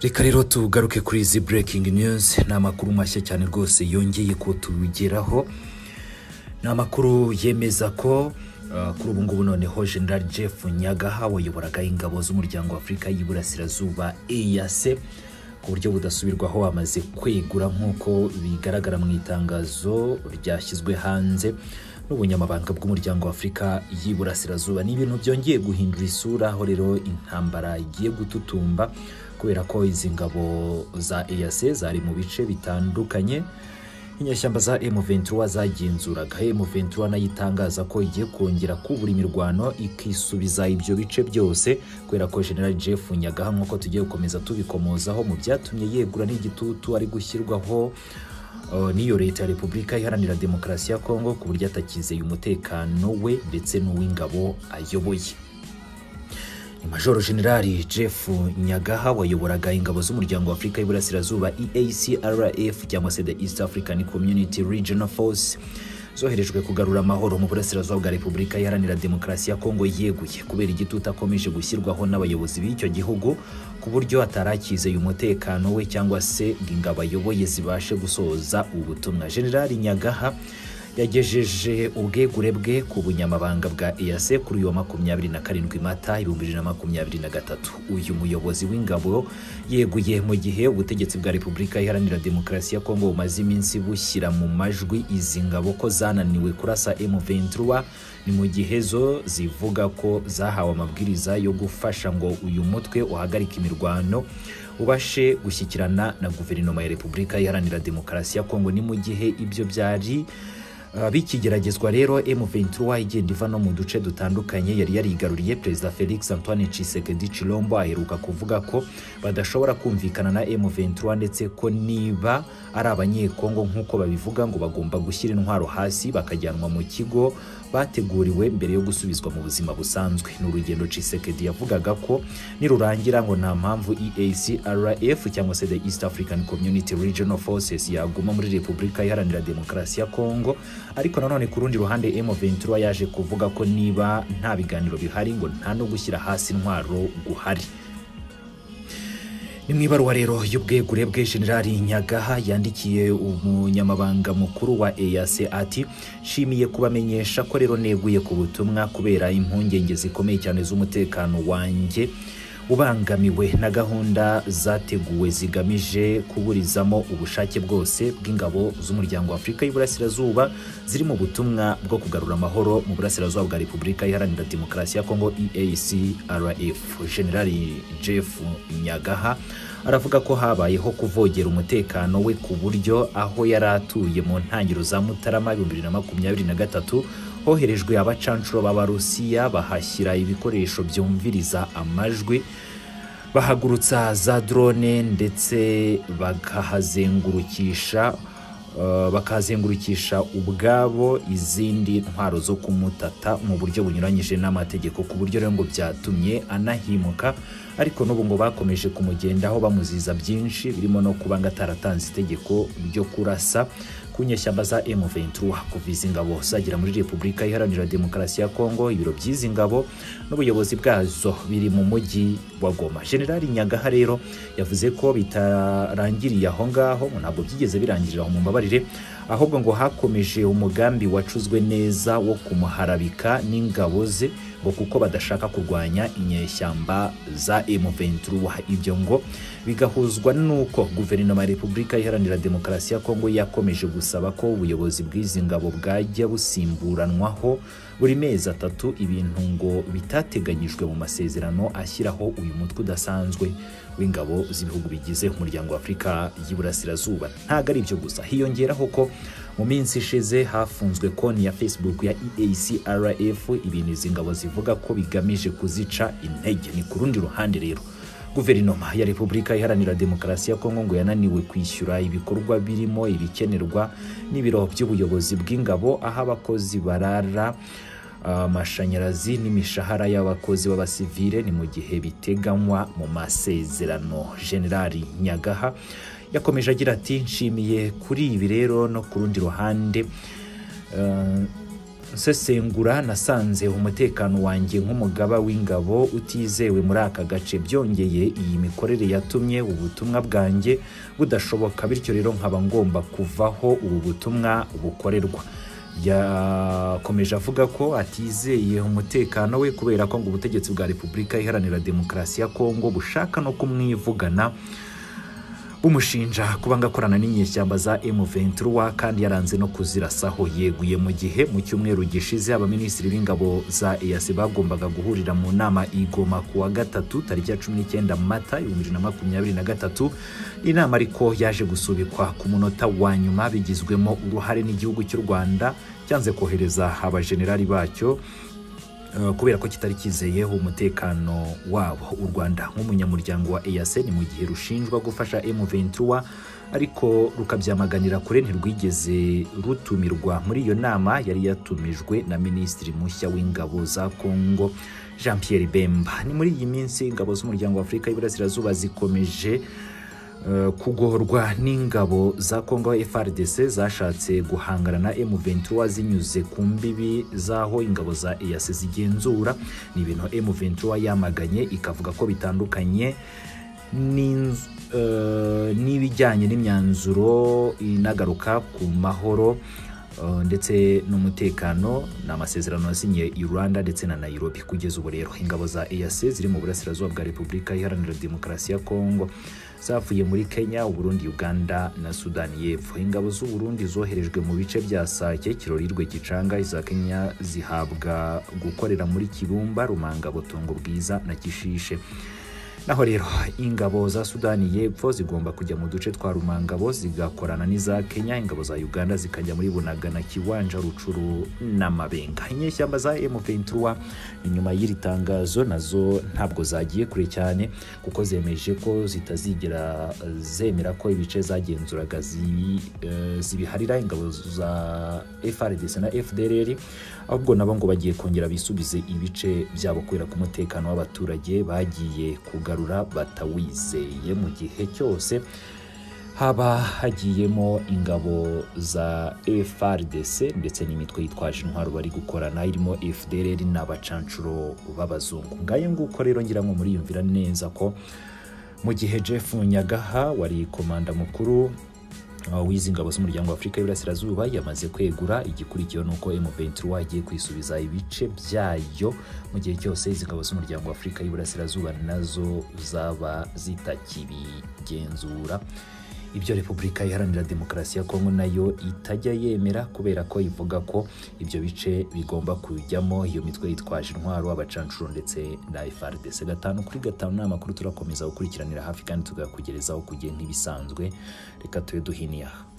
reka rero tugaruke kuri izi burekingi niyuzi ni amakuru mashya cyane rwose yongeye ko tugeraho ni amakuru yemeza ko uh, kuri ubu ngubu noneho general jeff nyagaha wayoboraga ingabo z'umuryango w'afurika y'iburasirazuba eyase ku buryo budasubirwaho amaze kwegura nk'uko bigaragara mu itangazo ryashyizwe hanze n'ubunyamabanga bw'umuryango w'afurika y'iburasirazuba ni ibintu byongeye guhindura isura aho rero intambara igiye gututumba kubera ko izi ngabo za eyase zari mu bice bitandukanye inyashyamba za M23 zagenzuraga M23 nayo itangaza ko igiye kongera kubura imirwano ikisubiza ibyo bice byose kubera ko General Jeff Nyagaha nk'uko tugiye gukomeza tubikomozaho mu byatumye yegura n'igitutu ari gushyirwaho uh, n'iyo leta ya repubulika iharanira demokarasi ya kongo ku buryo atakizeye umutekano we ndetse n'uw'ingabo ayoboye ni majoro generali jeff nyagaha wayoboraga ingabo z'umuryango w'afurika y'iburasirazuba eacrf cyangwa se the east african community regional force zoherejwe kugarura amahoro mu burasirazuba bwa repubulika iharanira demokarasi ya kongo yeguye kubera igitutu akomeje gushyirwaho n'abayobozi b'icyo gihugu ku buryo atarakizeye umutekano we cyangwa se ngo ingabo ayoboye zibashe gusohoza ubutumwa generali nyagaha yagejeje ubwegure bwe ku bunyamabanga bwa eyase kuri uyu wa makumyabiri na karindwi mata ibihumbi bibiri na makumyabiri na gatatu uyu muyobozi w'ingabo yeguye mu gihe ubutegetsi bwa repubulika iharanira demokarasi ya kongo bumaze iminsi bushyira mu majwi izi ngabo ko zananiwe kurasa M23 ni mu gihe zo zivuga ko zahawe amabwiriza yo gufasha ngo uyu mutwe uhagarike imirwano ubashe gushyikirana na guverinoma ya repubulika iharanira demokarasi ya kongo ni mu gihe ibyo byari bikigeragezwa rero M23 igenda iva no mu duce dutandukanye yari yarigaruriye perezida Felix Antoine Tshisekedi Chilombo aheruka kuvuga ko badashobora kumvikana na M23 ndetse ko niba ari abanyekongo nk'uko babivuga ngo bagomba gushyira intwaro hasi bakajyanwa mu kigo bateguriwe mbere yo gusubizwa mu buzima busanzwe ni urugendo Tshisekedi yavugaga ko nirurangira ngo nta mpamvu EACRF cyangwa se the East African Community Regional Forces yaguma muri Repubulika Iharanira Demokarasi ya Kongo ariko nanone ku rundi ruhande M23 yaje kuvuga ko niba nta biganiro bihari ngo nta no gushyira hasi intwaro guhari ni mu ibaruwa rero y'ubwegure bwe generali nyagaha yandikiye umunyamabanga mukuru wa eyase ati nshimiye kubamenyesha ko rero neguye ku butumwa kubera impungenge zikomeye cyane z'umutekano wanjye ubangamiwe na gahunda zateguwe zigamije kuburizamo ubushake bwose bw'ingabo z'umuryango w'afurika y'iburasirazuba ziri mu butumwa bwo kugarura amahoro mu burasirazuba bwa repubulika iharanira demokarasi ya kongo eacrf generali jeff nyagaha aravuga ko habayeho kuvogera umutekano we ku buryo aho yari atuye mu ntangiriro za mutarama ibihumbi bibiri na makumyabiri na gatatu hoherejwe abacancuro b'abarusiya bahashyira ibikoresho byumviriza amajwi bahagurutsa za drone ndetse bakahazengurukisha Uh, bakazengurukisha ubwabo izindi ntwaro zo kumutata mu buryo bunyuranyije n'amategeko ku buryo rero ngo byatumye anahimuka ariko n'ubu ngo bakomeje kumugendaho bamuziza byinshi birimo no kuba ngo ataratanze itegeko ryo kurasa ku nyeshyamba za M23 kuva izi ngabo zagera muri Repubulika Iharanira Demokarasi ya Kongo ibiro by'izi ngabo n'ubuyobozi bwazo biri mu mujyi wa Goma General Nyagaha rero yavuze ko bitarangiriye aho ngaho ntabwo byigeze birangirira mu mbabare mumbabarire ahubwo ngo hakomeje umugambi wacuzwe neza wo kumuharabika n'ingabo ze ngo kuko badashaka kurwanya inyeshyamba za M23 ibyo ngo bigahuzwa n'uko guverinoma ya Repubulika Iharanira Demokarasi ya Kongo yakomeje gusaba ko ubuyobozi bw'izi ngabo bwajya busimburanwaho buri mezi atatu ibintu ngo bitateganyijwe mu masezerano ashyiraho uyu mutwe udasanzwe w'ingabo z'ibihugu bigize umuryango w'afurika y'iburasirazuba ntabwo ari ibyo gusa hiyongeraho ko mu minsi ishize hafunzwe konti ya facebook ya eacrf ibintu izi ngabo zivuga ko bigamije kuzica intege ni ku rundi ruhande rero guverinoma ya repubulika iharanira demokarasi ya kongo ngo yananiwe kwishyura ibikorwa birimo ibikenerwa n'ibiro by'ubuyobozi bw'ingabo aho abakozi barara amashanyarazi uh, n'imishahara y'abakozi b'abasivile ni mu gihe biteganywa mu masezerano generali nyagaha yakomeje agira ati nshimiye kuri ibi rero no ku rundi ruhande uh, nsesengura nasanze umutekano wanjye nk'umugaba w'ingabo utizewe muri aka gace byongeye iyi mikorere yatumye ubutumwa bwanjye budashoboka bityo rero nkaba ngomba kuvaho ubu butumwa bukorerwa yakomeje avuga ko atizeye umutekano we kubera ko ngo ubutegetsi bwa repubulika iharanira demokarasi ya kongo bushaka no kumwivugana bumushinja kuba ngakorana n'inyeshyamba za M23 kandi yaranze no kuzirasaho yeguye mu gihe mu cyumweru gishize abaminisitiri b'ingabo za EAC bagombaga guhurira mu nama igoma ku wa gatatu tariki ya 19 Mata 2023 inama ariko yaje gusubikwa ku munota wa nyuma bigizwemo uruhare n'igihugu cy'u Rwanda cyanze kohereza abajenerali bacyo Uh, kubera ko kitari cyizeye umutekano wabo u rwanda nk'umunyamuryango wa eac ni mu gihe rushinjwa gufasha m23 ariko rukabyamaganira kure ntirwigeze rutumirwa muri iyo nama yari yatumijwe na minisitiri mushya w'ingabo za kongo jean pierre bemba ni muri iyi minsi ingabo z'umuryango wa afurika y'iburasirazuba zikomeje Uh, kugorwa n'ingabo za kongo frdc zashatse guhangana na m23 zinyuze ku mbibi z'aho ingabo za eac zigenzura ni ibintu m23 yamaganye ikavuga ko bitandukanye n'inz- uh, n'ibijyanye n'imyanzuro inagaruka ku mahoro uh, ndetse n'umutekano ni amasezerano yasinye i rwanda ndetse na nairobi kugeza ubu rero ingabo za eac ziri mu burasirazuba bwa repubulika iharanira demokarasi ya kongo zavuye muri kenya uburundi uganda na sudani y'epfo ingabo z'uburundi zoherejwe mu bice bya sake kirorirwe gicanga iza kenya zihabwa gukorera muri kibumba rumanga butongo bwiza na kishishe naho rero ingabo za sudani y'epfo zigomba kujya mu duce twa rumangabo zigakorana n'iza kenya ingabo za uganda zikajya muri bunaga na kiwanja rucuru na mabenga inyeshyamba za m23 ni nyuma y'iri tangazo nazo ntabwo zagiye kure cyane kuko zemeje ko zitazigera eh, zemera ko ibice zagenzuraga zi- eh, zibiharira ingabo za frdc na fdrr ahubwo nabo ngo bagiye kongera bisubize ibice byabo kubera ko umutekano w'abaturage bagiye kugarura batawizeye mu gihe cyose haba hagiyemo ingabo za FRDC ndetse n'imitwe yitwaje intwaro bari gukorana irimo FDLR n'abacancuro b'abazungu ngaye nguko rero ngira ngo muriyumvira neza ko mu gihe Jeff Nyagaha wari komanda mukuru uh, w'izi ngabo z'umuryango wa Afurika y'Iburasirazuba yamaze kwegura igikurikiyeho ni uko M23 agiye kwisubiza ibice byayo mu gihe cyose izi ngabo z'umuryango wa Afurika y'Iburasirazuba nazo zaba zitakibigenzura ibyo repubulika iharanira demokarasi ya kongo nayo itajya yemera kubera ko ivuga ko ibyo bice bigomba kujyamo iyo mitwe yitwaje intwaro abacancuro ndetse na frdc gatanu kuri gatanu ni amakuru turakomeza gukurikiranira hafi kandi tugakugerezaho ku gihe nk'ibisanzwe reka tube duhiniye aha